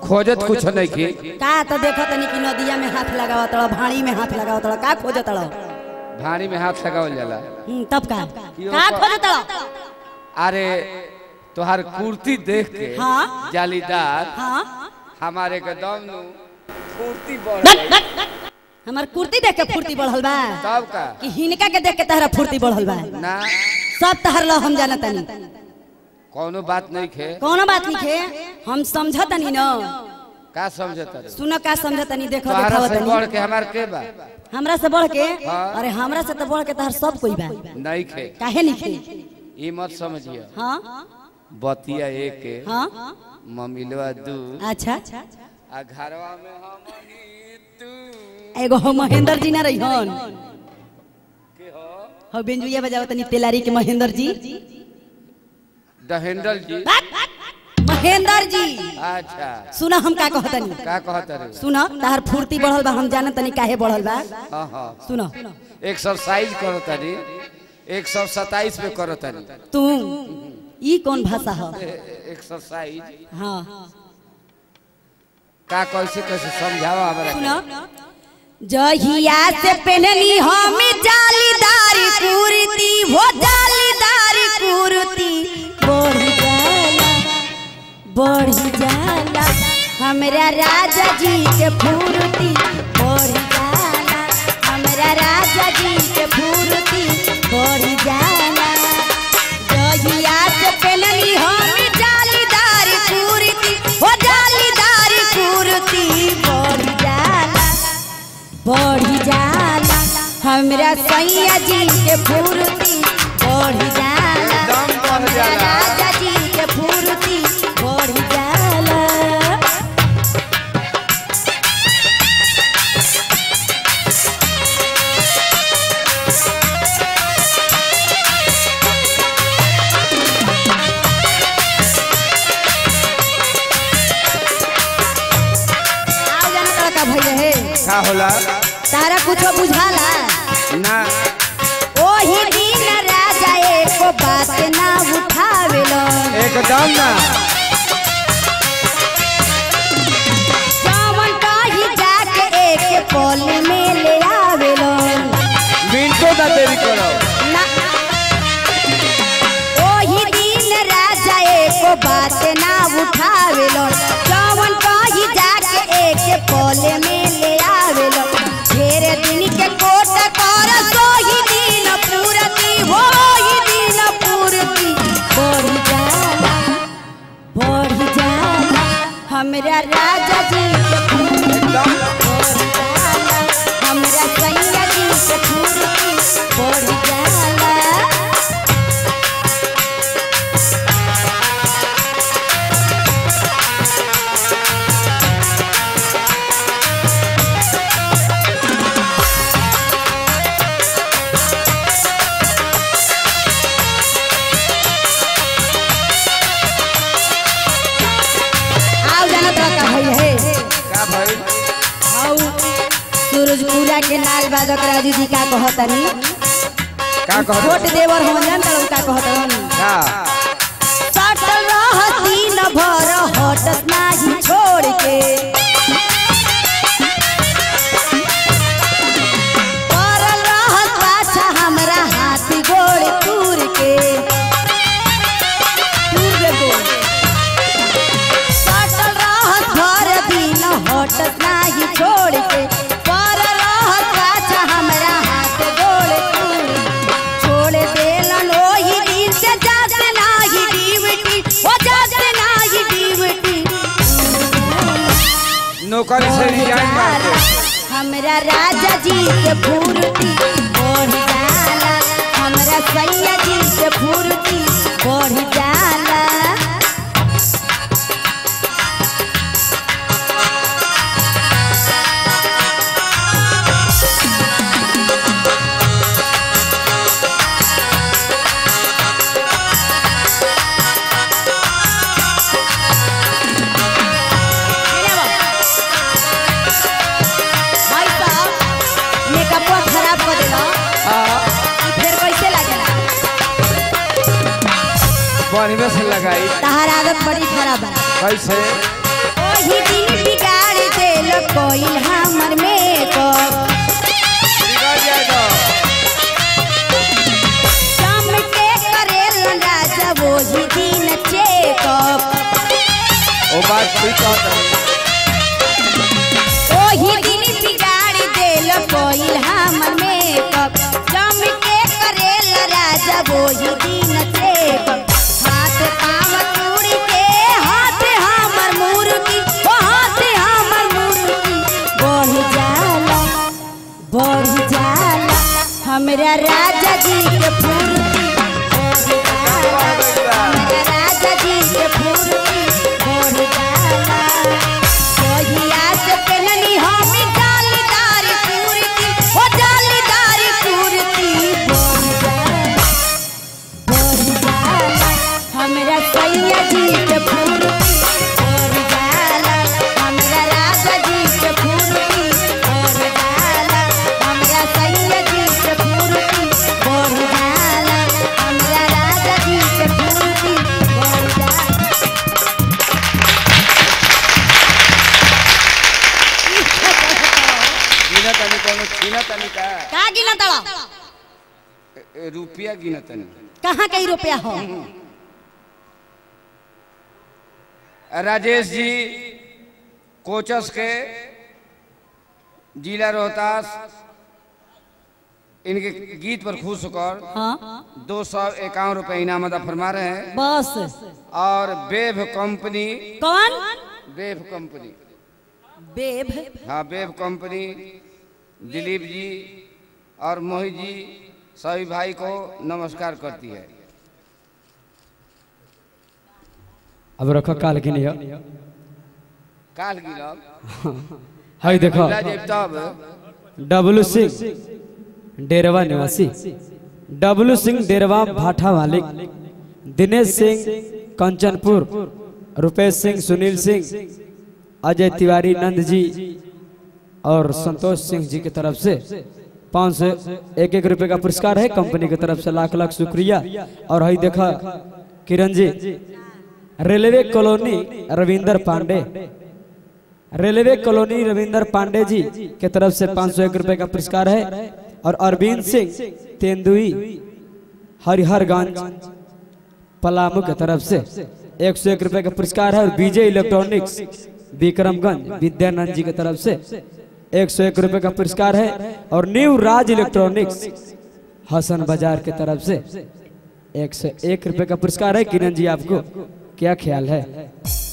खोजत कुछ नहीं की का तो देखो तनी कि नदिया में हाथ लगावा तड़ भाड़ी में हाथ लगावा तड़ का खोज तड़ भाड़ी में हाथ लगावल जाला तब का क्यों का का? खोज तड़ अरे तोहार कुर्ती देख के हाँ। जालीदार हाँ हमारे के दम नु फुर्ती बढ़ गई हमार कुर्ती देख के फुर्ती बढ़ल बा तब का कि हिनका के देख के तहरा फुर्ती बढ़ल बा ना सब तहर लो हम जाना तनी कोनो बात नहीं खे कोनो बात नहीं खे हम समझतनी न का समझता रे सुनो का समझतनी देखो तोहरा देखाव से बढ़ तनी के हमार के बा हमरा से बढ़ के हाँ। अरे हमरा से तो बढ़ के तहर सब कोई बा नहीं खे काहे नहीं खे ई मत समझियो हाँ बतिया एक हाँ ममिलवा दू अच्छा आ घरवा में हम ही तू एगो हो महेंद्र जी ना रही हन के हो हो बेंजुया बजाओ तनी तेलारी के महेंद्र जी दहेंडल जी महेंद्र जी अच्छा सुना हम का कहतनी का कहता रे सुना तहर फुर्ती बढ़ल बा हम जानत तनी काहे बढ़ल बा हाँ हाँ सुनो एक्सरसाइज करो तारी एक सौ सताइस पे करो तारी तू ई कौन भाषा ह एक्सरसाइज हाँ का कैसे कैसे समझावा हमरा के? सुनो जहिया से पहनली हम जालीदार कुर्ती हो जालीदार कुर्ती बढ़ जाला बढ़ जाला हमरा राजा जी के फूर्ती बढ़ जाला हमरा राजा जी के फूर्ती बढ़ जाला जहिया से पहनली हम जालीदार कुर्ती हो जालीदार कुर्ती बढ़ जाला बढ़ जाला हमरा सैया जी के फूर्ती बढ़ जाला दम बढ़ हमरा जाला। राजा जी के फूर्ती बढ़ जाला आओ जाना तोरा का भइल है का होला तारा कुछो बुझाला ना ओही दिन राजा एको बात ना उठावेलो एकदम ना जवन कही जाके एक पल में ले आवेलो मिनटों ना देरी करो ना ओही दिन राजा एको बात ना उठावेलो जवन कही जाके एक पल में ले आवेलो ढेर दिन के कोट कर सोही दिन पूरती होही दिन पूरती बढ़ जाला बढ़ जाला हमरा राजा जी के फूल एकदम बढ़ जाला हमरा सैया जी के फूर्ती बढ़ जाला आओ जाना तो का भइल है का भाई आओ सूरजपुरा के लाल बादक राजू जी का कहतनी का कह छोट देवर हम जान तड़ू का कहतनी का सटल रहती न भर हटत नाही छोड़ के करल रहत पाछा हमरा हाथ गोड़ तूर के तूर दे गोड़ सटल रहत भर दिन हटत नाही छोड़ के करल रहत पाछा हमरा हाथ गोड़ तूर छोड़ देलन ओही दिन से जात नाही डीवटी हो जात नाही डीवटी नौकरी से रिजाइन मार दे हमरा राजा जी के फूर्ती बढ़ जाला हमरा सैया जी के फूर्ती बढ़ जाला भाई साहब मेकअपवा खराब कर देला हाँ ई फिर कैसे लागेला बढ़िया से लगाई तहार आदत बड़ी खराब है कैसे ओही दिन कोइल हमर मेकअप बिगड़ जाए तो शाम के करेलन राजा वही दिन चेकअप वो बात ठीक कहता ओही दिन बिगाड़ी देल कोइल हमर मेकअप शाम के करेल राजा वही दिन चेकअप हाथ पाँव चूड़ी के हाथ हमर मुर्गी ओ हाथ हमर मुर्गी बढ़ जाला बढ़ जाला हमरा राजा जी के फुर्ती बढ़ जाला हमरा राजा जी के फुर्ती बढ़ जाला कहिया से पहननी हम जालीदार कुर्ती ओ जालीदार कुर्ती बढ़ जाला बढ़ जाला हमरा सैया जी के फुर्ती बढ़ जाला हमरा राजा जी के फुर्ती बढ़ जाला हमरा सैया जी के फुर्ती बढ़ जाला हमरा राजा जी के फुर्ती बढ़ जाला गिना तनी कोनो छीना तनी का का गिना तड़ा ए- ए, रुपया गिना तनी कहाँ कई रुपया हो राजेश जी कोचस के जिला रोहतास इनके गीत पर खुश होकर हाँ दो सौ इक्यावन रुपये इनाम अदा फरमा रहे हैं बस और बेब कंपनी कौन बेब कंपनी बेब हाँ बेब कंपनी दिलीप जी और मोहित जी सभी भाई को नमस्कार करती है अब रखो काल की नहीं हो काल गिरब हाय देखो मिला जेब तब डब्लू सिंह डेरवा निवासी डब्लू सिंह डेरवा भाठा मालिक दिनेश सिंह कंचनपुर रुपेश सिंह सुनील सिंह अजय तिवारी नंद जी और संतोष सिंह जी की तरफ से पाँच सौ एक एक रुपए का पुरस्कार है कंपनी की तरफ से लाख लाख शुक्रिया और हई देखा Kiran ji railway colony Ravinder Pandey railway colony Ravinder Pandey ji के तरफ से पाँच सौ एक रुपए का पुरस्कार है और अरविंद सिंह तेंदुई हरिहरगंज पलामू के तरफ से एक सौ एक रुपए का पुरस्कार है और विजय इलेक्ट्रॉनिक्स विक्रमगंज विद्यानंद जी की तरफ से एक सौ एक रुपए का पुरस्कार है और न्यू राज इलेक्ट्रॉनिक्स हसन बाजार की तरफ से एक सौ एक रुपए का पुरस्कार है किरण जी आपको क्या ख्याल है